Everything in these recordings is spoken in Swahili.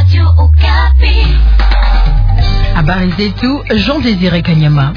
Habari zetu Jean Désiré Kanyama.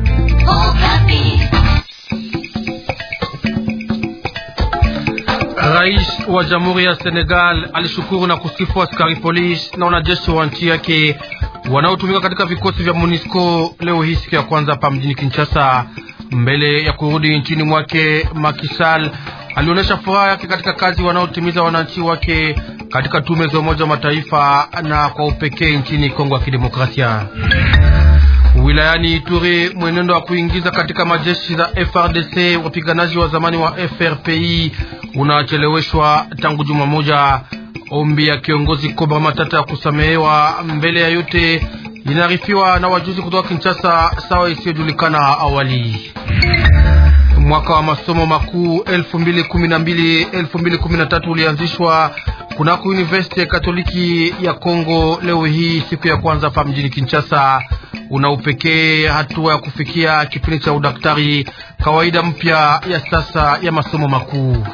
Rais wa Jamhuri ya Senegal alishukuru na kusifu askari polisi na wanajeshi wa nchi yake wanaotumika katika vikosi vya MONUSCO leo hii siku ya kwanza hapa mjini Kinshasa. Mbele ya kurudi nchini mwake, Macky Sall alionyesha furaha yake katika kazi wanaotimiza wananchi wake katika tume za Umoja wa Mataifa na kwa upekee nchini Kongo ya Kidemokrasia. Wilayani Ituri, mwenendo wa kuingiza katika majeshi za FRDC wapiganaji wa zamani wa FRPI unacheleweshwa tangu juma moja. Ombi ya kiongozi Kobra Matata ya kusamehewa mbele ya yote inaarifiwa na wajuzi kutoka Kinshasa, sawa isiyojulikana awali. Mwaka wa masomo makuu 2012 2013 ulianzishwa kunako University ya Katoliki ya Kongo leo hii siku ya kwanza hapa mjini Kinshasa. Una upekee hatua ya kufikia kipindi cha udaktari, kawaida mpya ya sasa ya masomo makuu.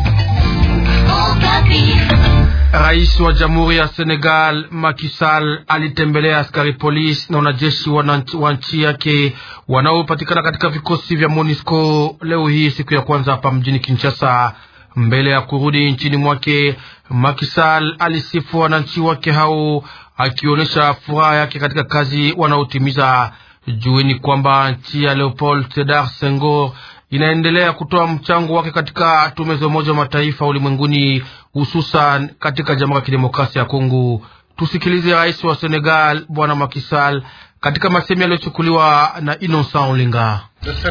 Rais wa Jamhuri ya Senegal Macky Sall alitembelea askari polisi na wanajeshi wa nchi yake wanaopatikana katika vikosi vya MONUSCO leo hii siku ya kwanza hapa mjini Kinshasa. Mbele ya kurudi nchini mwake, Macky Sall alisifu wananchi wake hao akionyesha furaha yake katika kazi wanaotimiza. Jueni kwamba nchi ya Leopold Sedar Senghor inaendelea kutoa mchango wake katika tume za Umoja wa Mataifa ulimwenguni, hususan katika Jamhuri ya Kidemokrasia ya Kongo. Tusikilize rais wa Senegal Bwana Macky Sall katika masemi yaliyochukuliwa na Innocent Olinga.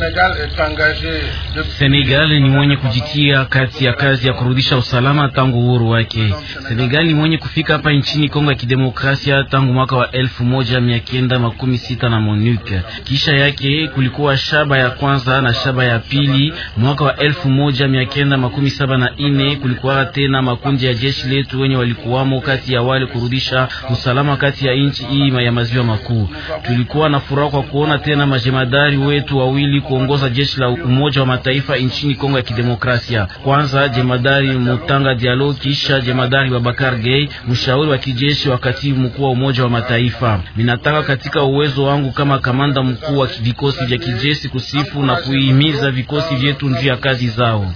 Senegal ni mwenye kujitia kati ya kazi ya kurudisha usalama tangu uhuru wake. Senegal ni mwenye kufika hapa nchini Kongo ya Kidemokrasia tangu mwaka wa elfu moja mia kenda makumi sita na MONUC. Kisha yake kulikuwa shaba ya kwanza na shaba ya pili. Mwaka wa elfu moja mia kenda makumi saba na ine kulikuwa tena makundi ya jeshi letu wenye walikuwamo kati ya wale kurudisha usalama kati ya nchi hii ya maziwa makuu. Tulikuwa na furaha kwa kuona tena majemadari wetu wawili kuongoza jeshi la Umoja wa Mataifa nchini Kongo ya Kidemokrasia. Kwanza jemadari Mutanga Diallo, kisha jemadari Babakar Gay, mshauri wa kijeshi wa katibu mkuu wa Umoja wa Mataifa. Ninataka katika uwezo wangu kama kamanda mkuu wa vikosi vya kijeshi kusifu na kuhimiza vikosi vyetu juu ya kazi zao.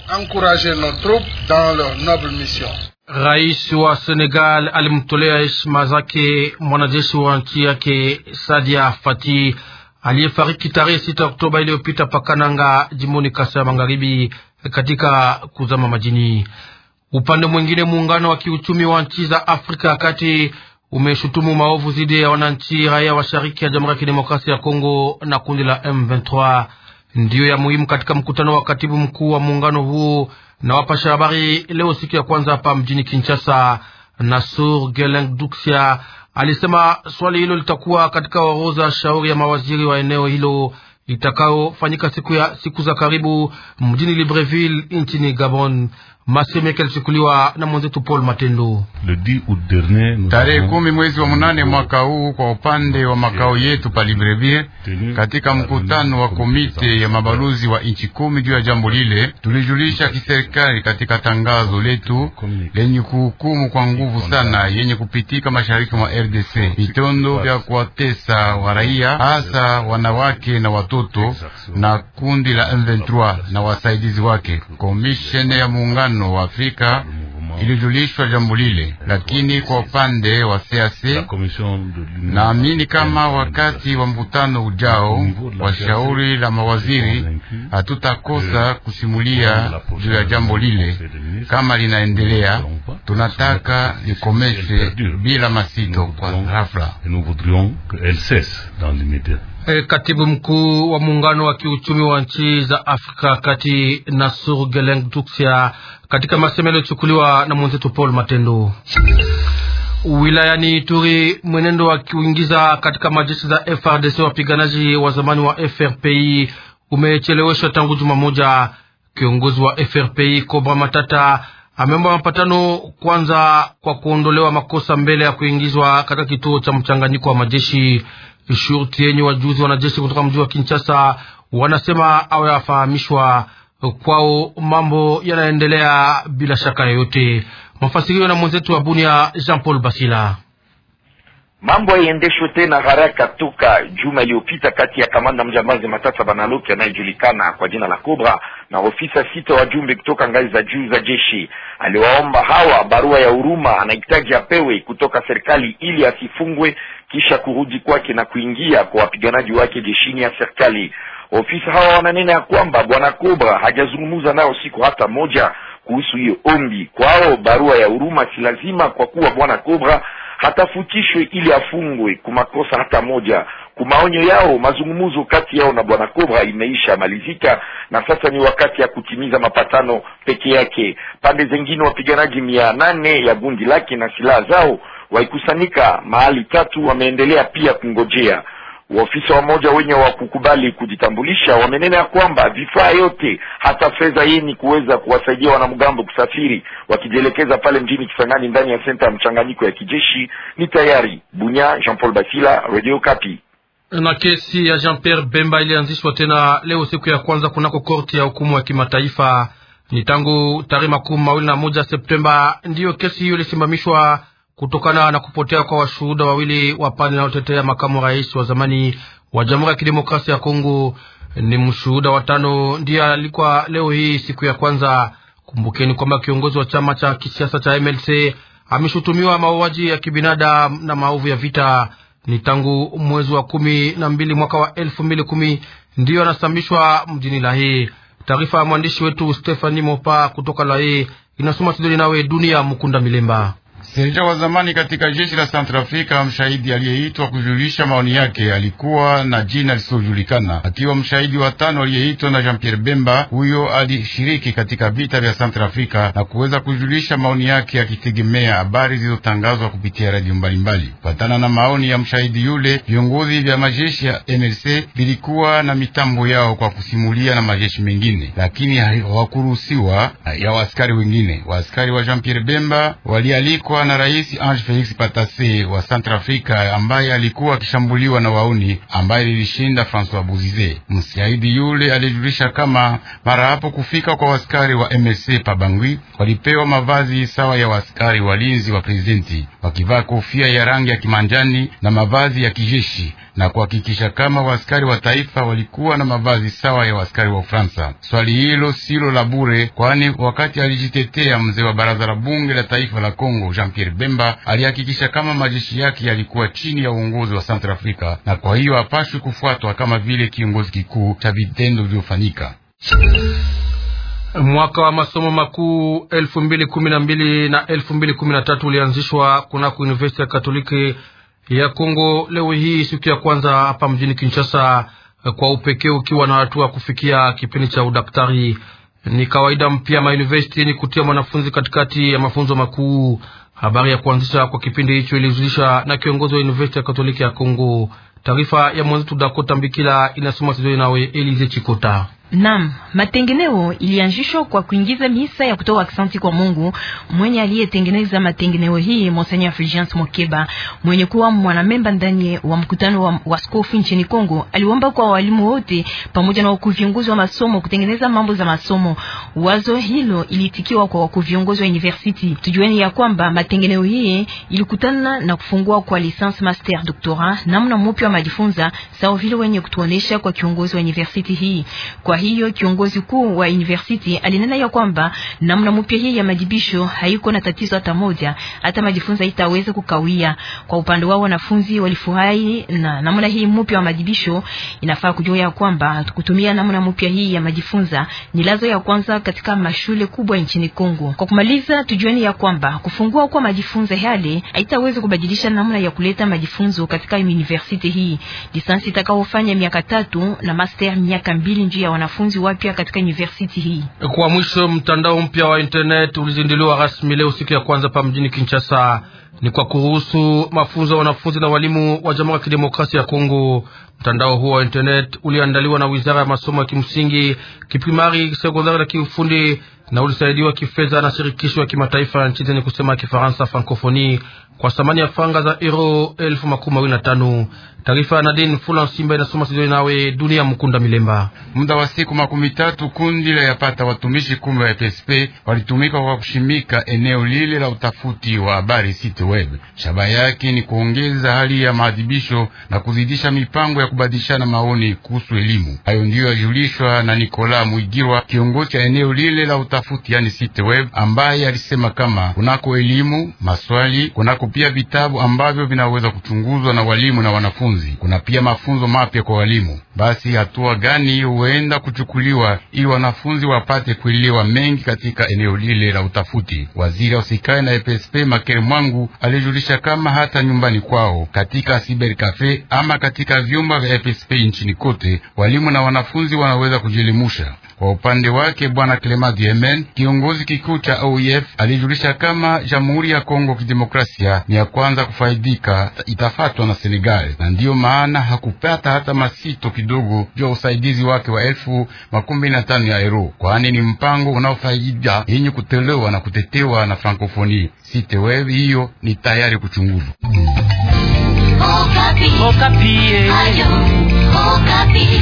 Rais wa Senegal alimtolea heshima zake mwanajeshi wa nchi yake Sadia Fati aliyefariki tarehe sita Oktoba iliyopita pakananga jimboni Kasai ya Magharibi katika kuzama majini. Upande mwingine, muungano wa kiuchumi wa nchi za Afrika ya Kati umeshutumu maovu dhidi ya wananchi raia washariki ya Jamhuri ya Kidemokrasia ya Kongo na kundi la M23 ndiyo ya muhimu katika mkutano wa katibu mkuu wa muungano huo na wapasha habari leo siku ya kwanza hapa mjini Kinshasa. Nasur Geleng Duksia alisema swali hilo litakuwa katika orodha shauri ya mawaziri wa eneo hilo itakayofanyika siku ya siku za karibu mjini Libreville nchini Gabon. Maseme yake yalichukuliwa na mwenzetu Paul Matendo. Tarehe kumi mwezi wa munane mwaka huu, kwa upande wa makao yetu pa Libreville, katika mkutano wa komite ya mabalozi wa nchi kumi juu ya jambo lile, tulijulisha kiserikali katika tangazo letu lenye kuhukumu kwa nguvu sana yenye kupitika mashariki mwa RDC, vitendo vya kuwatesa wa raia, hasa wanawake na watoto, na kundi la M23 na wasaidizi wake. Komishene ya muungano wa Afrika ilijulishwa jambo lile, lakini kwa upande wa CAC naamini kama wakati wa mkutano ujao wa shauri la mawaziri hatutakosa kusimulia juu ya jambo lile. Kama linaendelea, tunataka likomeshe bila masito kwa ghafla. E, katibu mkuu wa muungano wa kiuchumi wa nchi za Afrika kati Nasur Geleng Duksia katika masemo yaliyochukuliwa na mwenzetu Paul Matendo. Wilayani Ituri, mwenendo wa kuingiza katika majeshi za FRDC wapiganaji wa zamani wa FRPI umecheleweshwa tangu juma moja. Kiongozi wa FRPI Kobra Matata ameomba mapatano kwanza kwa kuondolewa makosa mbele ya kuingizwa katika kituo cha mchanganyiko wa majeshi. Shurti yenye wajuzi wanajeshi kutoka mji wa Kinshasa wanasema awe afahamishwa kwao mambo yanaendelea bila shaka yoyote. Mafasirio na mwenzetu wa Bunia Jean Paul Basila. Mambo haiendeshwe tena haraka toka juma iliyopita kati ya kamanda mjambazi Matata Banaloki anayejulikana kwa jina la Cobra na ofisa sita wajumbe kutoka ngazi za juu za jeshi. Aliwaomba hawa barua ya huruma anahitaji apewe kutoka serikali ili asifungwe kisha kurudi kwake na kuingia kwa wapiganaji wake jeshini ya serikali. Ofisa hawa wananena ya kwamba bwana Cobra hajazungumza nao siku hata moja kuhusu hiyo ombi. Kwao barua ya huruma si lazima, kwa kuwa bwana Cobra hatafutishwe ili afungwe kumakosa hata moja. Kumaonyo yao, mazungumzo kati yao na bwana Cobra imeisha malizika, na sasa ni wakati ya kutimiza mapatano peke yake. Pande zingine wapiganaji mia nane ya gundi lake na silaha zao waikusanyika mahali tatu, wameendelea pia kungojea Waofisa wamoja wenye wa kukubali kujitambulisha wamenena ya kwamba vifaa yote hata fedha yeni kuweza kuwasaidia wanamgambo kusafiri wakijielekeza pale mjini Kisangani ndani ya senta ya mchanganyiko ya kijeshi ni tayari. Bunya, Jean Paul Basila, Radio Kapi. Na kesi ya Jean Pierre Bemba ilianzishwa tena leo siku ya kwanza kunako korti ya hukumu ya kimataifa. Ni tangu tarehe makumi mawili na moja Septemba ndiyo kesi hiyo ilisimamishwa kutokana na kupotea kwa washuhuda wawili wa pande inayotetea makamu rais wa zamani wa Jamhuri ya Kidemokrasia ya Kongo. Ni mshuhuda wa tano ndiye alikuwa leo hii siku ya kwanza. Kumbukeni kwamba kiongozi wa chama cha kisiasa cha MLC ameshutumiwa mauaji ya kibinadamu na maovu ya vita. Ni tangu mwezi wa kumi na mbili mwaka wa elfu mbili kumi ndiyo anasambishwa mjini Lahe. Taarifa ya mwandishi wetu Stefani Mopa kutoka Lahe inasoma Sidoni nawe Dunia Mukunda Milemba. Seneta wa zamani katika jeshi la Centrafrika, mshahidi aliyeitwa kujulisha maoni yake alikuwa na jina lisilojulikana, akiwa mshahidi wa tano aliyeitwa na Jean Pierre Bemba. Huyo alishiriki katika vita vya Centrafrika na kuweza kujulisha maoni yake akitegemea habari zilizotangazwa kupitia radio mbalimbali. Patana na maoni ya mshahidi yule, viongozi vya majeshi ya MLC vilikuwa na mitambo yao kwa kusimulia na majeshi mengine, lakini hawakuruhusiwa ya waaskari wengine. Waaskari wa Jean Pierre Bemba walialikwa na Rais Ange Felix Patasse wa Centrafrika ambaye alikuwa akishambuliwa na wauni ambaye lilishinda Francois Bozize. Msiaidi yule alijulisha kama mara hapo kufika kwa waskari wa MSC Pabangwi walipewa mavazi sawa ya waskari walinzi wa prezidenti, wakivaa kofia ya rangi ya kimanjani na mavazi ya kijeshi na kuhakikisha kama waaskari wa taifa walikuwa na mavazi sawa ya waaskari wa Ufaransa. Swali hilo silo la bure, kwani wakati alijitetea mzee wa baraza la bunge la taifa la Kongo Jean Pierre Bemba alihakikisha kama majeshi yake yalikuwa chini ya uongozi wa Centrafrika, na kwa hiyo hapashwi kufuatwa kama vile kiongozi kikuu cha vitendo vilivyofanyika. Mwaka wa masomo makuu elfu mbili kumi na mbili na elfu mbili kumi na tatu ulianzishwa kunako Universiti ya Katoliki ya Kongo leo hii siku ya kwanza hapa mjini Kinshasa, kwa upekee ukiwa na hatua kufikia kipindi cha udaktari. Ni kawaida mpya mauniversiti ni kutia mwanafunzi katikati ya mafunzo makuu. Habari ya kuanzisha kwa kipindi hicho ilijulisha na kiongozi wa Universiti ya Katoliki ya Kongo. Taarifa ya mwenzetu Dakota Mbikila inasoma Sidoni nawe Elize Chikota. Nam, matengeneo ilianzishwa kwa kuingiza misa ya kutoa aksanti kwa Mungu mwenye aliyetengeneza matengeneo hii, Monseigneur Fulgence Mokeba mwenye kuwa mwanamemba ndani wa mkutano wa waskofu nchini Kongo. Aliomba kwa walimu wote pamoja na wakuu viongozi wa masomo kutengeneza mambo za masomo. Wazo hilo ilitikiwa kwa wakuu viongozi wa university. Tujueni ya kwamba matengeneo hii ilikutana na kufungua kwa licence master doctorat, namna mpya wa majifunza sawa vile wenye kutuonesha kwa kiongozi wa university hii kwa hiyo kiongozi kuu wa university alinena ya kwamba namna mpya hii ya majibisho haiko na tatizo hata moja, hata majifunzo itaweza kukawia. Kwa upande wao wanafunzi walifurahi na namna hii mpya wa majibisho. Inafaa kujua ya kwamba kutumia namna mpya hii ya majifunza ni lazo ya kwanza katika mashule kubwa nchini Kongo. Kwa kumaliza, tujueni ya kwamba kufungua kwa majifunzo yale haitaweza kubadilisha namna ya kuleta majifunzo katika university hii. Lisansi itakaofanya miaka tatu na master miaka mbili njuu ya wanafunzi wapya katika university hii. Kwa mwisho, mtandao mpya wa internet ulizinduliwa rasmi leo siku ya kwanza pa mjini Kinshasa. Ni kwa kuruhusu mafunzo ya wanafunzi na walimu wa Jamhuri ya Kidemokrasia ya Kongo. Mtandao huo wa internet uliandaliwa na Wizara ya Masomo ya Kimsingi, Kiprimari, Sekondari na Kiufundi na ulisaidiwa kifedha na shirikisho ya kimataifa nchi zenye kusema Kifaransa, Francophonie, kwa thamani ya franga za euro elfu makumi mawili na tano. Taarifa ya Nadine Fula Simba inasoma Sidoni nawe Dunia Mkunda Milemba. Muda wa siku makumi tatu kundi la yapata watumishi kumi wa FSP walitumika kwa kushimika eneo lile la utafuti wa habari site web. Shabaha yake ni kuongeza hali ya maadhibisho na kuzidisha mipango ya kubadilishana maoni kuhusu elimu. Hayo ndiyo yajulishwa na Nikola Mwigirwa, kiongozi cha eneo lile la utafuti yani site web, ambaye alisema kama kunako elimu maswali, kunako pia vitabu ambavyo vinaweza kuchunguzwa na walimu na wanafunzi kuna pia mafunzo mapya kwa walimu. Basi hatua gani huenda kuchukuliwa ili wanafunzi wapate kuelewa mengi katika eneo lile la utafuti? Waziri wa usikae na EPSP Makere Mwangu alijulisha kama hata nyumbani kwao, katika cyber cafe ama katika vyumba vya EPSP nchini kote, walimu na wanafunzi wanaweza kujielimusha. Kwa upande wake Bwana Clement Diemen, kiongozi kikuu cha OIF, alijulisha kama Jamhuri ya Kongo Kidemokrasia ni ya kwanza kufaidika, itafatwa na Senegal, na ndiyo maana hakupata hata masito kidogo juu ya usaidizi wake wa elfu makumi na tano ya euro, kwani ni mpango unaofaida yenye kutolewa na kutetewa na Frankofoni. Site web hiyo ni tayari kuchunguzwa. Okapi. Okapi. Ayo, Okapi.